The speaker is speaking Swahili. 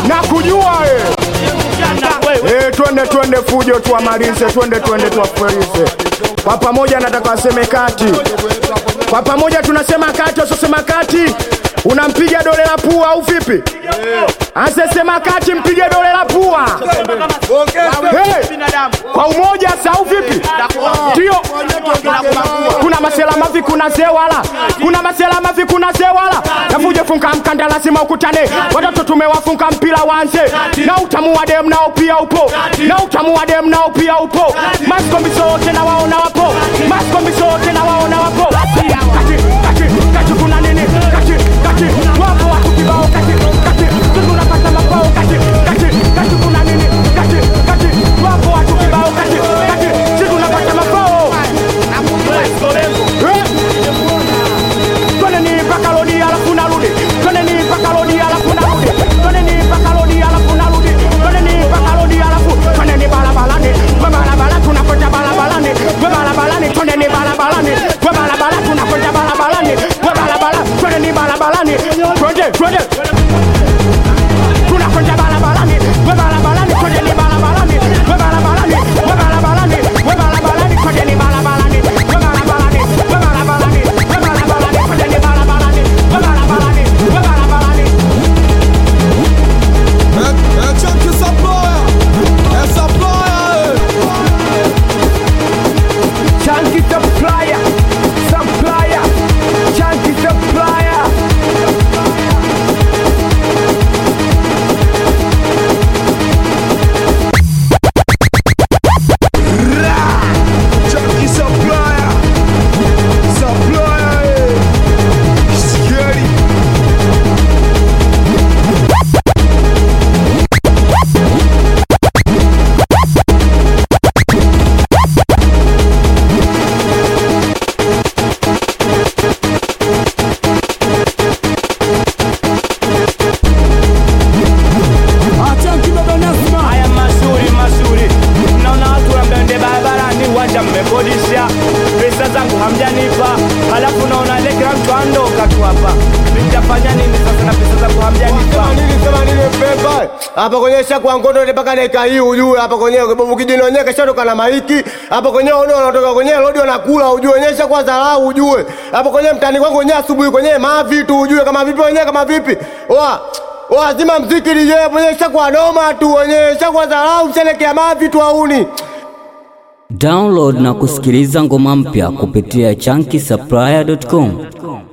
na kujua eh. Eh, twende twende fujo tuamalize, twende twende tuwafurize kwa pamoja. Nataka waseme kati, kwa pamoja tunasema kati, wasosema kati unampiga dole la pua au vipi? Asesema kati, mpige dole la pua hey. Kwa umoja sau vipi? Ndio kuna masela mavi, kuna zewala, kuna masela mavi, kuna zewala. Navuje funka mkanda, lazima ukutane. Watoto tumewafunga mpira wanze, na utamu wa dem nao pia upo, na utamu wa dem nao pia upo. Maskombi sote na waona wapo, maskombi sote na waona wapo. Kati kati kati, kuna nini? Kati kati, wapo watu kibao. Kati kati, tunapata mapao. Kati kati kati, kuna nini? Kati kati, wapo watu kibao. Kati kati, sisi tunapata mapao. Eh? Twendeni mpaka lodi alafu narudi. Twendeni mpaka lodi alafu narudi. Twendeni mpaka lodi alafu narudi. Twendeni mpaka lodi alafu twendeni barabarani. We barabara tunakwenda barabarani. We barabarani twendeni barabarani. We barabara tunakwenda barabarani. We barabara twendeni barabarani. Twende twende. Tunakwenda barabarani. We barabarani twendeni barabarani. We barabarani. We barabarani. We barabarani twendeni barabarani. We barabarani. We barabarani. We barabarani twendeni barabarani. We barabarani. We barabarani. É, é tchan que saploya, é saploya, Chunky supplier, supplier, chunky supplier. tchan que saploya, saploya, scary. Haya mazuri mazuri, naona watu wamende barabarani, uwanja mmekodisha, pesa zangu hamjanipa, halafu naona ile kila mtu andoka tu hapa. Mtafanya nini sasa na pesa zangu hamjanipa? hapa kwenye shakwa ngondo mpaka dakika hii ujue hapa kwenye bobu kijini wenyewe kashatoka na maiki hapa kwenye ono wanatoka kwenye lodi wanakula ujue wenyewe shakwa dharau ujue hapa kwenye mtani kwangu wenyewe asubuhi kwenye mavi tu ujue kama vipi wenyewe kama vipi wa wa zima mziki DJ wenyewe shakwa noma tu wenyewe shakwa dharau mshelekea mavi tu auni Download na kusikiliza ngoma mpya kupitia chunky supplier.com.